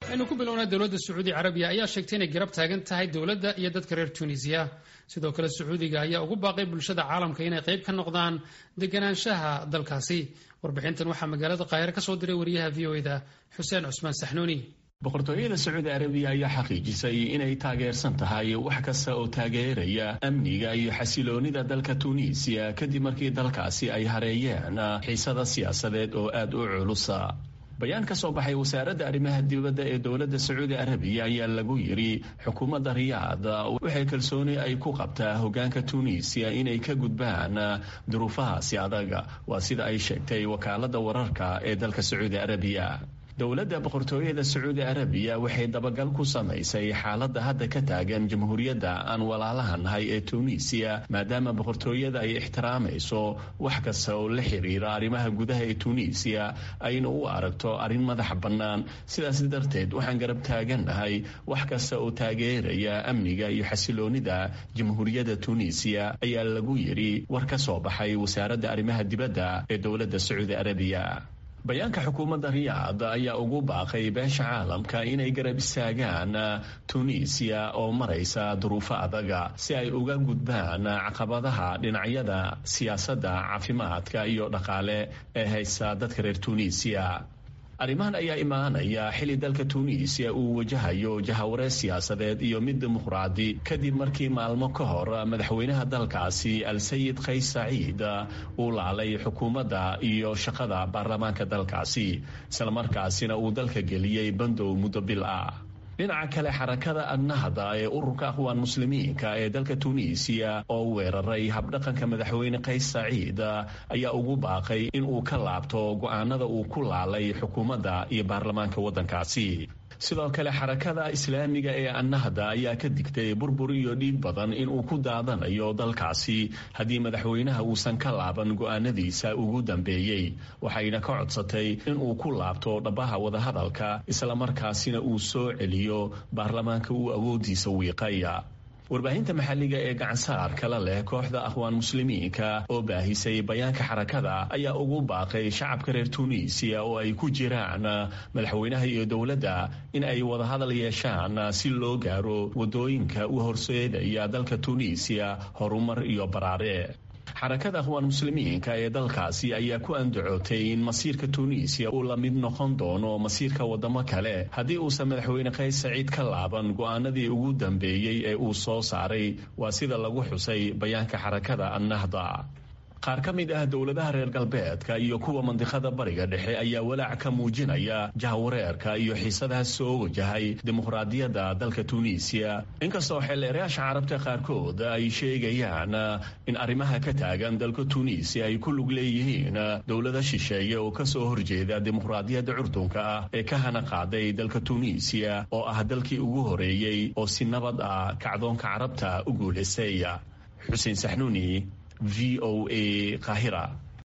aynu ku bilownaa dowladda sacuudi carabiya ayaa sheegtay inay garab taagan tahay dowladda iyo dadka reer tunisiya sidoo kale sacuudiga ayaa ugu baaqay bulshada caalamka inay qayb ka noqdaan deganaanshaha dalkaasi warbixintan waxaa magaalada qaahire ka soo diray wariyaha v o eda xuseen cusmaan saxnuuni boqortooyada sacuudi arabiya ayaa xaqiijisay inay taageersan tahay wax kasta oo taageeraya amniga iyo xasiloonida dalka tuuniisiya kadib markii dalkaasi ay hareeyeen xiisada siyaasadeed oo aada u culusa bayaan ka soo baxay wasaaradda arrimaha dibadda ee dowladda sacuudi arabiya ayaa lagu yidhi xukuumadda riyaad waxay kalsooni ay ku qabtaa hoggaanka tuuniisiya inay ka gudbaan duruufahaasi adaga waa sida ay sheegtay wakaaladda wararka ee dalka sacuudi arabiya dowladda boqortooyada sacuudi arabiya waxay dabagal ku samaysay xaaladda hadda ka taagan jamhuuriyadda aan walaalaha nahay ee tuuniisiya maadaama boqortooyada ay ixtiraamayso wax kasta oo la xiriira arrimaha gudaha ee tuuniisiya ayna u aragto arrin madax bannaan sidaas darteed waxaan garab taagannahay wax kasta oo taageeraya amniga iyo xasiloonida jamhuuriyadda tuuniisiya ayaa lagu yidhi war ka soo baxay wasaaradda arrimaha dibadda ee dowladda sacuudi arabiya bayaanka xukuumadda riyaad ayaa ugu baaqay beesha caalamka inay garab istaagaan tuuniisiya oo maraysa duruufo adaga si ay uga gudbaan caqabadaha dhinacyada siyaasadda caafimaadka iyo dhaqaale ee haysta dadka reer tuuniisiya arrimahan ayaa imaanaya xilli dalka tuuniisiya uu wajahayo jahawareer siyaasadeed iyo mid dimuqraadi kadib markii maalmo ka hor madaxweynaha dalkaasi al-sayid kays saciid uu laalay xukuumadda iyo shaqada baarlamaanka dalkaasi islamarkaasina uu dalka geliyey bandow muddo bil ah dhinaca kale xarakada annahda ee ururka aqwaan muslimiinka ee dalka tuuniisiya oo weeraray habdhaqanka madaxweyne kays saciid ayaa ugu baaqay in uu ka laabto go'aanada uu ku laalay xukuumadda iyo baarlamaanka waddankaasi sidoo kale xarakada islaamiga ee annahda ayaa ka digtay burbur iyo dhiig badan inuu ku daadanayo dalkaasi haddii madaxweynaha uusan ka laaban go'aanadiisa ugu dambeeyey waxayna ka codsatay inuu ku laabto dhabaha wadahadalka islamarkaasina uu soo celiyo baarlamaanka uu awoodiisa wiiqaya warbaahinta maxalliga ee gacansaar kala leh kooxda aqwaan muslimiinka oo baahisay bayaanka xarakada ayaa ugu baaqay shacabka reer tuuniisiya oo ay ku jiraan madaxweynaha iyo dowladda in ay wadahadal yeeshaan si loo gaaro waddooyinka u horseedaya dalka tuuniisiya horumar iyo baraare xarakada aqwaan muslimiinka ee dalkaasi ayaa ku andacootay in masiirka tuuniisiya uu la mid noqon doono masiirka waddamo kale haddii uusan madaxweyne kays saciid ka laaban go'aanadii ugu dambeeyey ee uu soo saaray waa sida lagu xusay bayaanka xarakada annahda qaar ka mid ah dowladaha reer galbeedka iyo kuwa mandiqada bariga dhexe ayaa walaac ka muujinaya jahawareerka iyo xiisadaha soo wajahay dimuqraadiyadda dalka tuuniisiya inkastoo xeelleerayaasha carabta qaarkood ay sheegayaan in arrimaha ka taagan dalka tuuniisiya ay ku lug leeyihiin dowlada shisheeye oo kasoo horjeeda dimuqraadiyadda curdunka ah ee ka hana qaaday dalka tuuniisiya oo ah dalkii ugu horeeyey oo si nabad ah kacdoonka carabta u guulaystay xuseen saxnuuni v o a qahira